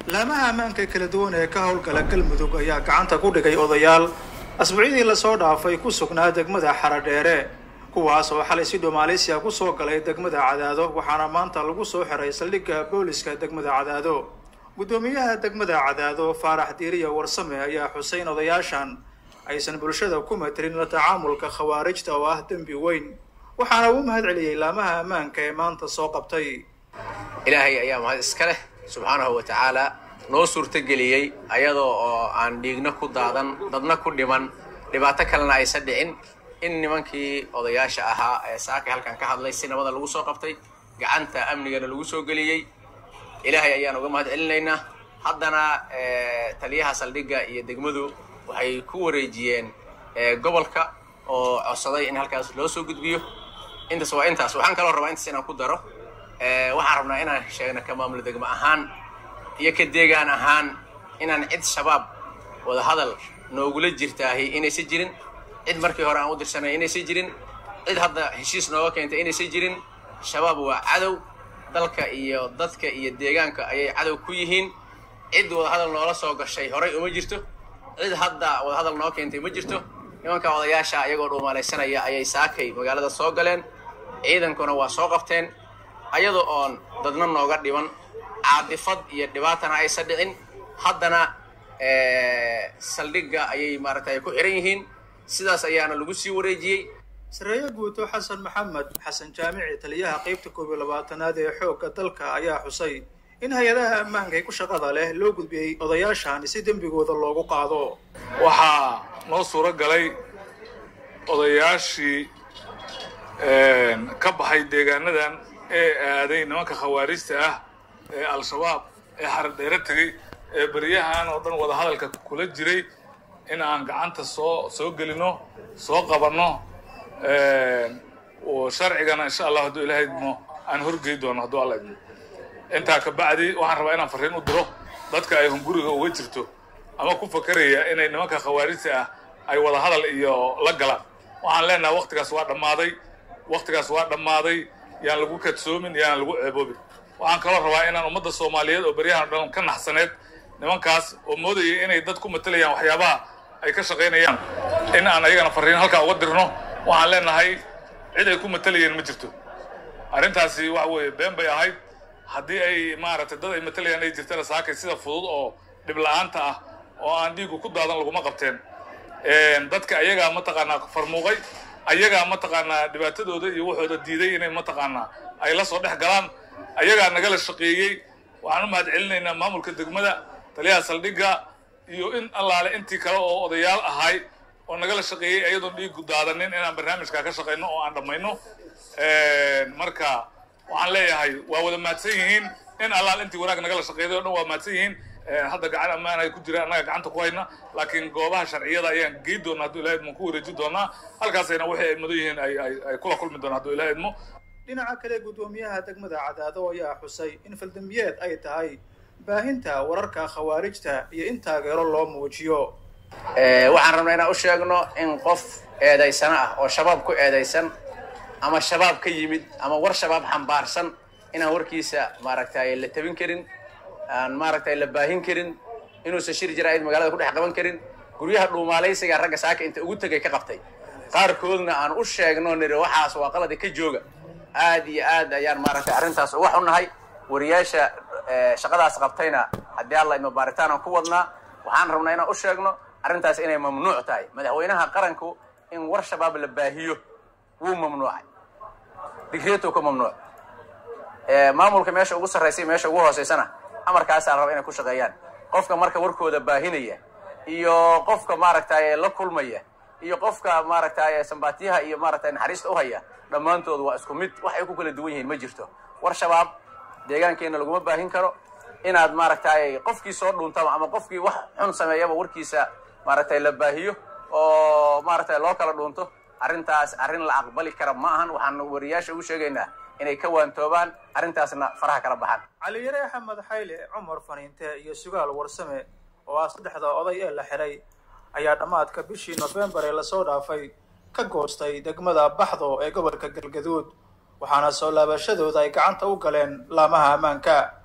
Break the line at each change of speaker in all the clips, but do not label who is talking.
laamaha ammaanka kala duwan ee ka howlgala galmudug ayaa gacanta ku dhigay odayaal asbuucyadii lasoo dhaafay ku sugnaa degmada xaradheere kuwaas oo xalay si dhomaaleysiya kusoo galay degmada cadaado waxaana maanta lagu soo xiray saldhigga booliska degmada cadaado guddoomiyaha degmada cadaado faarax diiriya warsame ayaa xuseyn odayaashan aysan bulshada ku matirin la tacaamulka khawaarijta oo ah dembi weyn waxaana uu mahad celiyey laamaha ammaanka ee maanta soo qabtay
ilaahay ayaa mahad iska leh subxaanahu wa tacaala noo suurtogeliyey ayadoo oo aan dhiigno ku daadan dadna ku dhiman dhibaato kalena aysan dhicin in nimankii odayaasha ahaa ee saakay halkan ka hadlay si nabada lagu soo qabtay gacanta amnigana lagu soo geliyey ilaahay ayaan uga mahad celinaynaa haddana taliyaha saldhigga iyo degmadu waxay ku wareejiyeen gobolka oo codsaday in halkaas loo soo gudbiyo intaas waa intaas waxaan kaloo rabaa intaas inaan ku daro waxaan rabnaa inaan sheegno ka maamul degmo ahaan iyo ka deegaan ahaan inaan cid shabaab wadahadal noogula jirtaahi inaysan jirin cid markii hore aan u dirsanay inaysan jirin cid hadda heshiis nooga keentay inaysan jirin shabaab waa cadow dalka iyo dadka iyo deegaanka ayay cadow ku yihiin cid wadahadal noola soo gashay horay uma jirto cid hadda wadahadal noo keentay ma jirto nimanka odayaasha iyagoo dhuumalaysanaya ayay saakay magaalada soo galeen ciidankuna waa soo qabteen ayadoo oon dadna nooga dhiban caadifad iyo dhibaatana aysan dhicin haddana saldhigga ayay maaragtay ku xiran yihiin sidaas ayaana lagu sii wareejiyey
sareeye guuto xasan maxamed xasan jaamici taliyaha qeybta koob iyo labaatanaad ee xoogga dalka ayaa xusay in hay-adaha ammaanka ee ku shaqada leh loo gudbiyey odayaashan si dembigooda loogu qaado
waxaa noo suuro galay odayaashii ka baxay deegaanadan ee aaday nimanka khawaarijta ah ee al-shabaab ee xaradheere tegey ee beryahan oo dhan wadahadalka kula jiray in aan gacanta soo soo gelino soo qabanno sharcigana insha allah hadduu ilahay idmo aan horgey doono hadduu alla idmo intaa ka bacdi waxaan rabaa inaan farriin u diro dadka ay hunguriga uga jirto ama ku fakaraya inay nimanka khawaarijta ah ay wadahadal iyo la galaan waxaan leenahay waktigaas waa dhammaaday waktigaas waa dhammaaday yaan lagu kadsoomin yaan lagu ceeboobin waxaan kaloo rabaa inaan ummadda soomaaliyeed oo beryahan dhan ka naxsaneed nimankaas oo moodaya inay dad ku matalayaan waxyaabaha ay ka shaqaynayaan in aan ayagana farriin halkaa uga dirno waxaan leenahay cid ay ku matalayeen ma jirto arrintaasi waxa weeye been bay ahayd haddii ay maaragtay dad ay matalayaan ay jirtana saakay sida fudud oo dhib la-aanta ah oo aan dhiigu ku daadan laguma qabteen dadka ayagaa mataqaanaa farmuuqay ayagaa mataqaanaa dhibaatadooda iyo waxooda diiday inay mataqaanaa ay la soo dhex galaan ayagaa nagala shaqeeyey waxaan u mahad celinaynaa maamulka degmada taliyaha saldhigga iyo in allaale intii kale oo odayaal ahay oo nagala shaqeeyey ayadoon dhiigu daadanin inaan barnaamijkaa ka shaqayno oo aan dhammayno marka waxaan leeyahay waa wada mahadsan yihiin in allaal intii wanaag nagala shaqeeday o dhan waa mahadsan yihiin hadda gacan ammaan ay ku jiraan annaga gacanta ku hayna laakiin goobaha sharciyada ayaan gey doona hadduu ilaha idmo ku wareejin doonaa halkaasayna waxay ay mudan yihiin ay kula kulmi doonaan hadduu ilaha idmo
dhinaca kale guddoomiyaha degmada cadaado ayaa xusay in faldambiyeed ay tahay baahinta wararka khawaarijta iyo in taageero loo muujiyo
waxaan rabnaa inaan u sheegno in qof eedaysano ah oo shabaab ku eedaysan ama shabaab ka yimid ama war shabaab xambaarsan inaan warkiisa maaragtay la tabin karin aan maaragtay la baahin karin inuusan shir jaraa'id magaalada ku dhex qaban karin guryaha dhuumaalaysiga ragga saaka inta ugu tegay ka qabtay qaarkoodna aan u sheegno niri waxaas waa qalada ka jooga aad iyo aad ayaan maaragtay arrintaas uga xunnahay wariyaasha shaqadaas qabtayna haddii alla ima baaritaan aan ku wadnaa waxaan rabnaa inaan u sheegno arrintaas inay mamnuuc tahay madaxweynaha qaranku in war shabaab la baahiyo wuu mamnuucay digreetuu ka mamnuuc maamulka meesha ugu sarraysay meesha ugu hoosaysana amarkaasaa raba inay ku shaqeeyaan qofka marka warkooda baahinaya iyo qofka maaragtay la kulmaya iyo qofka maaragtay sambaatiyaha iyo maaragtay naxariista u haya dhammaantood waa isku mid wax ay ku kala duwan yihiin ma jirto war shabaab deegaankeenna laguma baahin karo inaad maaragtay qofkii soo dhuuntaba ama qofkii wax xun sameeyaba warkiisa maaragtay la baahiyo oo maaragtay loo kala dhuunto arrintaas arrin la aqbali kara ma ahan waxaan wariyaasha ugu sheegaynaa inay ka waantoobaan arrintaasna faraha kala baxaan
caliyare axmed xayle cumar faniinte iyo sugaal warsame oo ah saddexda oday ee la xiray ayaa dhammaadka bishii nofembar ee lasoo dhaafay ka goostay degmada baxdo ee gobolka galgaduud waxaana soo laabashadooda ay gacanta u galeen laamaha ammaanka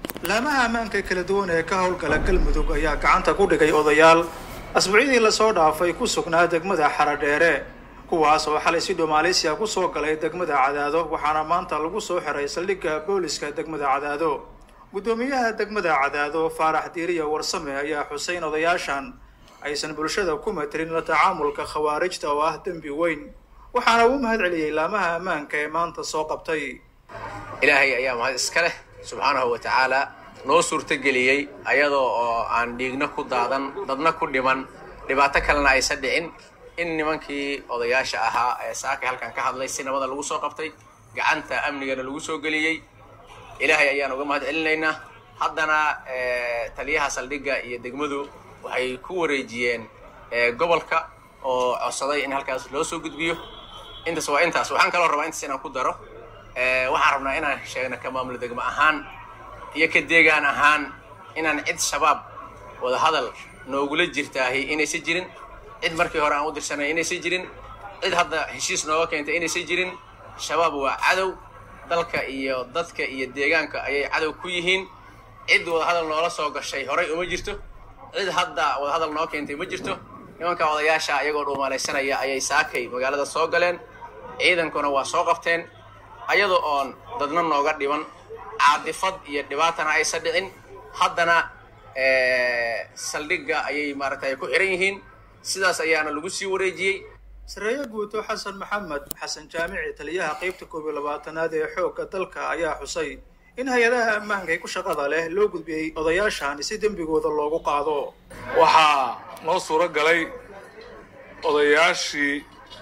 laamaha ammaanka kala duwan ee ka howlgala galmudug ayaa gacanta ku dhigay odayaal asbuucyadii lasoo dhaafay ku sugnaa degmada xaradheere kuwaas oo xalay si dhomaaleysiya kusoo galay degmada cadaado waxaana maanta lagu soo xiray saldhigga booliska degmada cadaado guddoomiyaha degmada cadaado faarax diiriya warsame ayaa xuseyn odayaashan aysan bulshada ku matelin la tacaamulka khawaarijta oo ah dembi weyn waxaana uu mahad celiyey laamaha ammaanka ee maanta soo qabtay
ilaahay ayaa mahad iska leh subxaanahu wa tacaala noo suurtageliyey ayadoo oo aan dhiigna ku daadan dadna ku dhiman dhibaato kalena aysan dhicin in nimankii odayaasha ahaa ee saakay halkan ka hadlay si nabada lagu soo qabtay gacanta amnigana lagu soo geliyey ilaahay ayaan uga mahad celinaynaa haddana taliyaha saldhigga iyo degmadu waxay ku wareejiyeen gobolka oo codsaday in halkaas loo soo gudbiyo intaas waa intaas waxaan kaloo rabaa intaas inaan ku daro waxaan rabnaa inaan sheegno ka maamulo degmo ahaan iyo ka deegaan ahaan inaan cid shabaab wadahadal noogula jirtaahi inaysan jirin cid markii hore aan u dirsanay inaysan jirin cid hadda heshiis nooga keentay inaysan jirin shabaab waa cadow dalka iyo dadka iyo deegaanka ayay cadow ku yihiin cid wadahadal noola soo gashay horay uma jirto cid hadda wadahadal noo keentay ma jirto nimanka odayaasha ayagoo dhuumaalaysanaya ayay saakay magaalada soo galeen ciidankuna waa soo qabteen ayadoo oon dadna nooga dhiban caadifad iyo dhibaatana aysan dhicin haddana saldhigga ayay maaragtay ku xiran yihiin sidaas ayaana lagu sii wareejiyey
sareeye guuto xasan maxamed xasan jaamici taliyaha qeybta koob iyo labaatanaad ee xoogga dalka ayaa xusay in hay-adaha ammaanka ee ku shaqada leh loo gudbiyey odayaashan si dembigooda loogu qaado
waxaa noo suuro galay odayaashii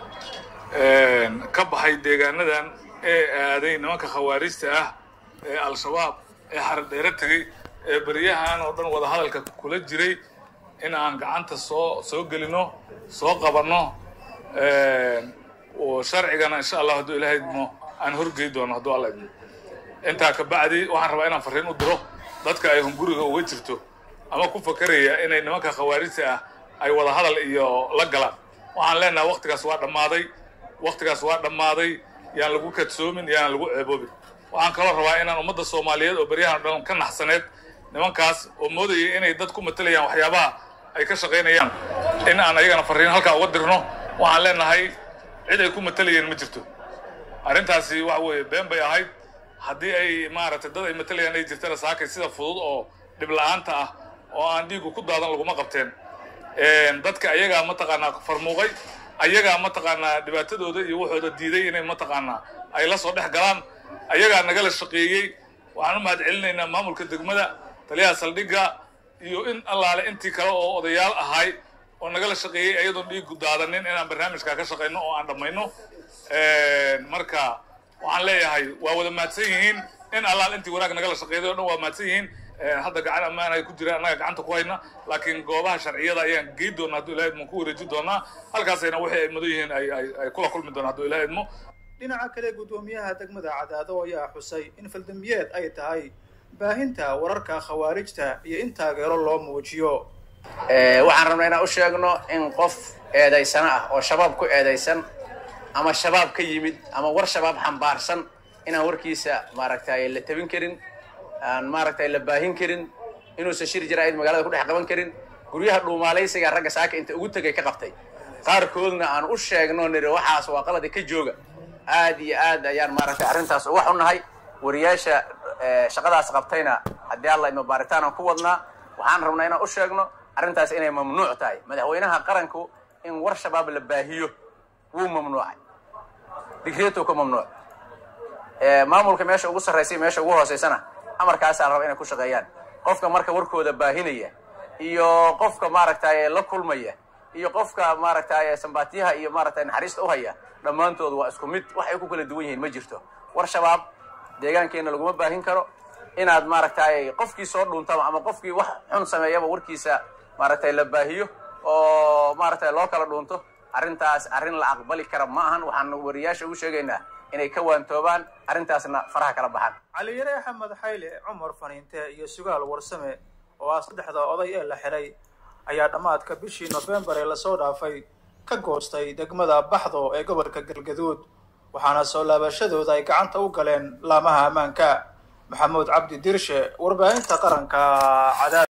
ka baxay deegaanadan ee aaday nimanka khawaarijta ah ee al-shabaab ee xaradheere tegey ee beryahan oo dhan wadahadalka kula jiray in aan gacanta soo soo gelino soo qabanno oo sharcigana insha allah hadduu ilaahay idmo aan horgey doono hadduu alla idmo intaa ka bacdi waxaan rabaa inaan farriin u diro dadka ay hunguriga uga jirto ama ku fakaraya inay nimanka khawaarijta ah ay wadahadal iyo la galaan waxaan leenahay waktigaas waa dhammaaday waktigaas waa dhammaaday yaan lagu kadsoomin yaan lagu ceeboobin waxaan kaloo rabaa inaan ummadda soomaaliyeed oo beryahan o dhan ka naxsaneed nimankaas oo moodayay inay dad ku matalayaan waxyaabaha ay ka shaqaynayaan in aan ayagana farriin halkaa uga dirno waxaan leenahay cid ay ku matalayeen ma jirto arrintaasi waxa weeye been bay ahayd haddii ay maaragtay dad ay matalayaan ay jirtana saakay sida fudud oo dhib la-aanta ah oo aan dhiigu ku daadan laguma qabteen dadka ayagaa mataqaanaa farmuuqay ayagaa mataqaanaa dhibaatadooda iyo waxooda diiday inay mataqaanaa ay la soo dhex galaan ayagaa nagala shaqeeyey waxaan u mahad celinaynaa maamulka degmada taliyaha saldhigga iyo in allaale intii kale oo odayaal ahay oo nagala shaqeeyey ayadoon dhiigu daadanin inaan barnaamijkaa ka shaqayno oo aan dhammayno marka waxaan leeyahay waa wada mahadsan yihiin in allaal intii wanaag nagala shaqeeday o dhan waa mahadsan yihiin hadda gacan ammaan ay ku jiraan annaga gacanta ku hayna laakiin goobaha sharciyada ayaan gey doona hadduu ilaha idmo ku wareeji doonaa halkaasayna wixii ay mudan yihiin ay kula kulmi doonaa hadduu ilaha idmo
dhinaca kale guddoomiyaha degmada cadaado ayaa xusay in faldambiyeed ay tahay baahinta wararka khawaarijta iyo in taageero loo muujiyo
waxaan rabnaa inaan u sheegno in qof eedaysana ah oo shabaab ku eedaysan ama shabaab ka yimid ama war shabaab xambaarsan inaan warkiisa maaragtay la tabin karin aan maaragtay la baahin karin inuusan shir jaraa'id magaalada ku dhex qaban karin guryaha dhuumaalaysiga ragga saaka inta ugu tegay ka qabtay qaarkoodna aan u sheegno niri waxaas waa qaladi ka jooga aad iyo aad ayaan maaragtay arrintaas uga xunnahay wariyaasha shaqadaas qabtayna haddii alla ima baaritaan aan ku wadnaa waxaan rabnaa inaan u sheegno arrintaas inay mamnuuc tahay madaxweynaha qaranku in war shabaab la baahiyo wuu mamnuucay digreetuu ka mamnuuc maamulka meesha ugu sarraysay meesha ugu hoosaysana amarkaasaa raba inay ku shaqeeyaan qofka marka warkooda baahinaya iyo qofka maaragtay la kulmaya iyo qofka maaragtay sambaatiyaha iyo maaragtay naxariista uhaya dhammaantood waa isku mid wax ay ku kala duwan yihiin ma jirto war shabaab deegaankeenna laguma baahin karo inaad maaragtay qofkii soo dhuuntaba ama qofkii wax xun sameeyaba warkiisa maaragtay la baahiyo oo maaragtay loo kala dhuunto arrintaas arrin la aqbali kara ma ahan waxaan wariyaasha ugu sheegaynaa inay ka waantoobaan arrintaasna faraha kala baxaan
caliyare axmed xayle cumar faniinte iyo sugaal warsame oo ah saddexda oday ee la xiray ayaa dhammaadka bishii nofembar ee lasoo dhaafay ka goostay degmada baxdo ee gobolka galgaduud waxaana soo laabashadooda ay gacanta u galeen laamaha ammaanka maxamuud cabdi dirshe warbaahinta qaranka cadaad